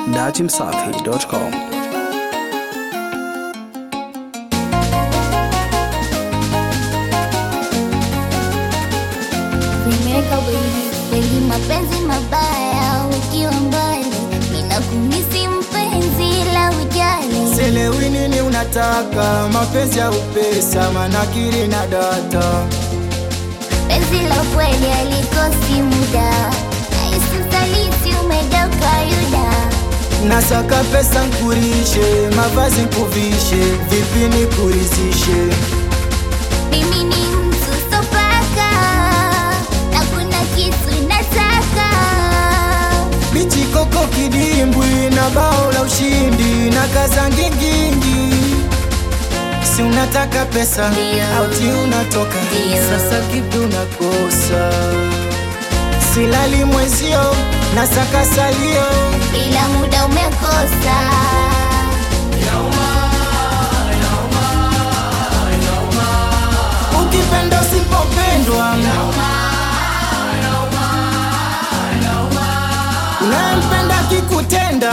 datimsafi.com. Nimeweka wengi wengi mapenzi mabaya, ukiwa mbali ninakumisi mpenzi, la ujali Selewi nini unataka, mapenzi au pesa, manakiri na data. penzi la kweli alikosi muda, nahisi usaliti umegeuka yuda. Nasaka pesa nkurishe, mavazi nkuvishe, vipi nikurizishe? Mimi ni mtu sopaka na kuna kitu nataka Bichi koko kidimbwi na bao la ushindi na kaza ngingingi. Si unataka pesa Ndio. auti unatoka Ndio. sasa kipi unakosa? Silali mwezio na saka salio ila muda umekosa. ukipenda usipopendwa unayempenda kikutenda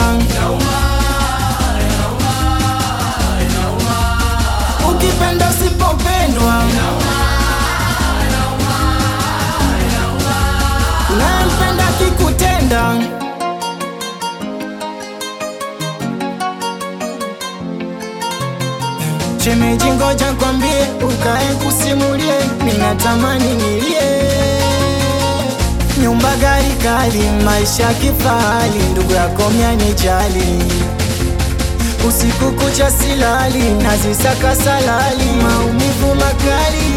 ukipenda usipopendwa unayempenda kikutenda Shemeji ngoja kwambie, ukae kusimulie, ninatamani nilie. Nyumba gari kali, maisha kifahari, ndugu yako myanijali. Usiku kucha silali, nazisaka salali, maumivu makali.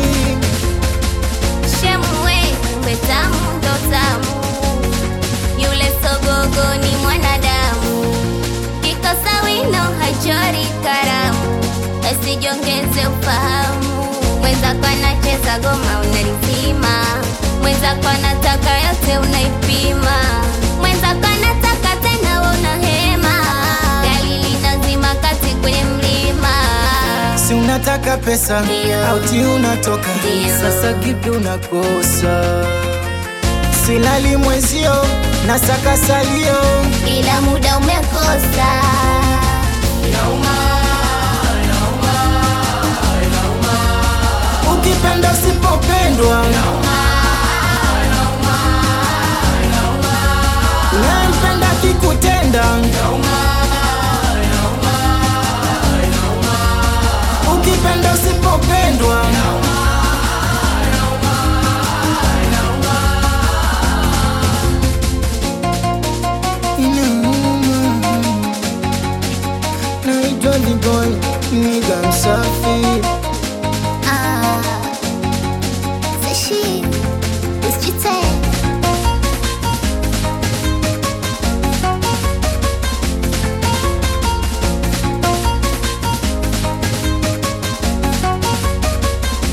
Shemwe, kumbe tamu ndo tamu, yule sogogo ni mwanadamu, kikosa wino hachori karamu, asijongeze ufahamu. Mwenzako anacheza goma unalizima, mwenzako anataka yote unaipima, mwenzako anataka tena we unahema, gari linazima kati kwenye mlima. Si unataka pesa Ndio. auti unatoka Ndio. sasa kipi unakosa? Silali mwezio na saka salio ila muda umekosa. ukipenda usipopendwa unayempenda kikutenda ukipenda usipopendwa Inauma. naitwa Diboy niga msafi Ah, Sashi, usijite.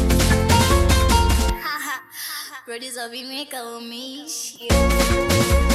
Producer Vimeka umeishi